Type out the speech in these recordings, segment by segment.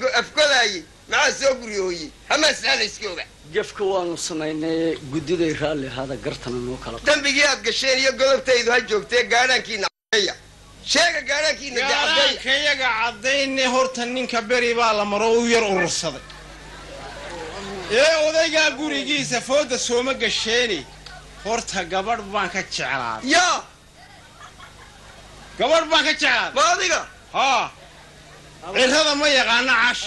go- afgodaayey maxaa soo guryooyey hamaasnaa la iska oga gefka waanu samaynay guddiday raalli ahaada gartana noo kala qa- dembigii aad gasheen iyo godobtaydu ha joogtee gaadhaankiina cadeeya sheega gaadhaankiina dee cadeeya gaaraanka iyaga caddayne horta ninka beri baa la maro u yar urursaday ee odaygaa gurigiisa fooda sooma gasheeni horta gabadh baan ka jeclaaday yaa gabadh baan ka jeclaaday ma adiga haa cirrada ma yaqaana cash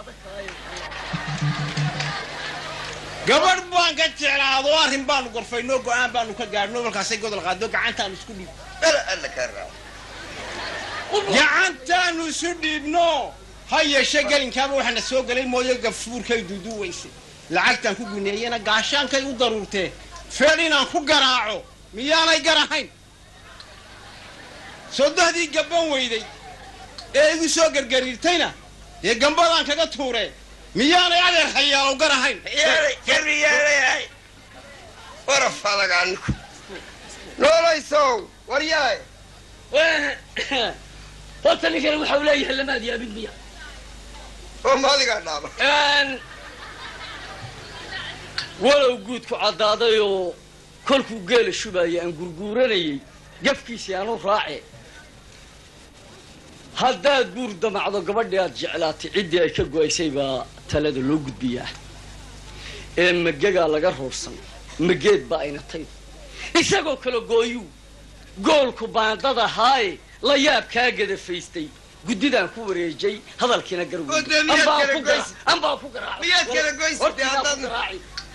gabadh baan ka jeclaado arrin baanu gorfaynoo go-aan baanu ka gaadhno markaasay godol qaado gacantaanu isku dhiib ala alla kaa raaco gacantaanu isu dhiibno ha yeeshe gelinkaaba waxaana soo gelay mooyo gafuurkay duuduuwaysay lacagtaan ku guneeyena gaashaankay u daruurtee feel inaan ku garaaco miyaanay garahayn sodohdii gabban weyday ee igu soo gargariirtayna dee gambadaan kaga tuuree miyaanay adeer hayaalow garahayn yeelay kari yeelayahay waraf adagaaniku noolaysow waryahay horta ninkani waxa uu leeyahay lamaad yaabin miya oo ma adigaa dhaaba walow guudku caddaaday oo kolkuu geela shubaayay aan gurguuranayay gafkiisii aanu raace haddaad guur damacdo gabadhii aad jeclaatay ciddii ay ka go-aysay baa talada loo gudbiyaa ee magagaa laga roorsan mageed baa ayna tayd isagoo kale gooyuu goolku baandada haaye la yaab kaa gadafaystay guddidaan ku wareejay hadalkiina Oo dee miyaad kala goys- anbaa ku garaac miyaad kala goysatay hortiidaa ku haddaad- garaaci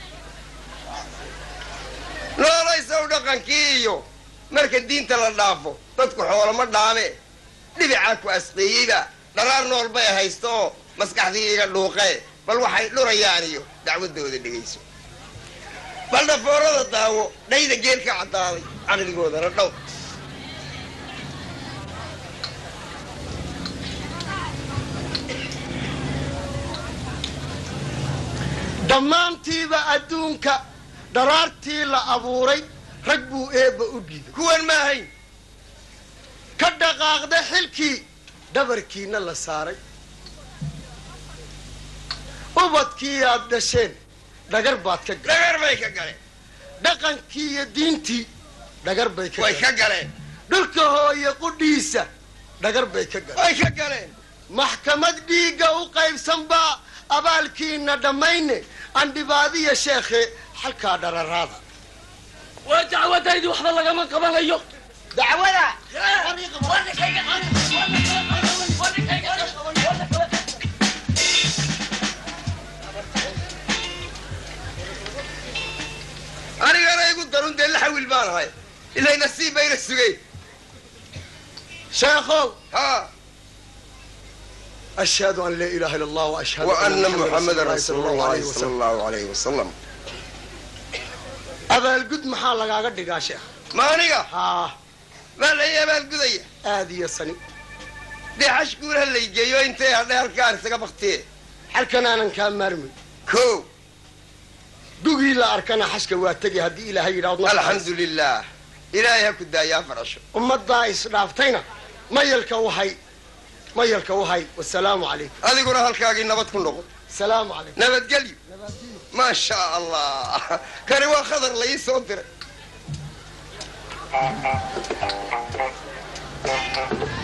noolaysow dhaqankii iyo marka diinta la dhaafo dadku xoolama dhaame dhibicaa ku asqeeyeyba dharaar nool bay haysto oo maskaxdii iga dhuuqee bal waxay dhurayaan iyo dacwadooda dhegayso bal dhafoorada daawo dhayda geelka caddaaday caqligoodana dhow dhammaantiiba adduunka dharaartii la abuuray rag buu eebba u dhiibay kuwan ma ahayn ka dhaqaaqda xilkii dhabarkiina la saaray ubadkii aad dhasheen dhagar baad ka galeen dhagar bay ka galeen dhaqankii iyo diintii dhagar bay ka way ka galeen galeen dhulka hooye qudhiisa dhagar bay ka galeen way ka galeen maxkamad dhiigga u qaybsan baa abaalkiina dhammayne andhibaadiya sheekhe xalkaa dhararaada waa dacwadaydi waxba lagama qabanayo dacwada anigana igu darun dee la xawil baan ahay ilay nasiib bayna sugeen sheekhow ha ashhadu an laa ilaaha illa allah waashhadu wa ana Muhammadan muxamadan rasuulullaahi rasuulu sala llahi allahu sala alayhi allahu wasalam. alayhi wasalam abaalgud maxaa lagaaga dhigaa sheekh ma aniga haa maa lay abaalgudaya aad iyo sani dee xash guulaha laygeeyo intay hadhay halkaan isaga baktiye xalkan aanan kaa maarmay ko dugii la arkana xashka waa tegi haddii ilaahay yidhaahdo alxamdu lilah ilaahay ha ku daayaa farasho ummaddaa isdhaaftayna mayalka wahay mayalka wahay wasalaamu calaykum adiguna halkaagii nabad ku noqo salaamu calaykum nabadgelyo maa sha allah kani waa khadar la ii soo diray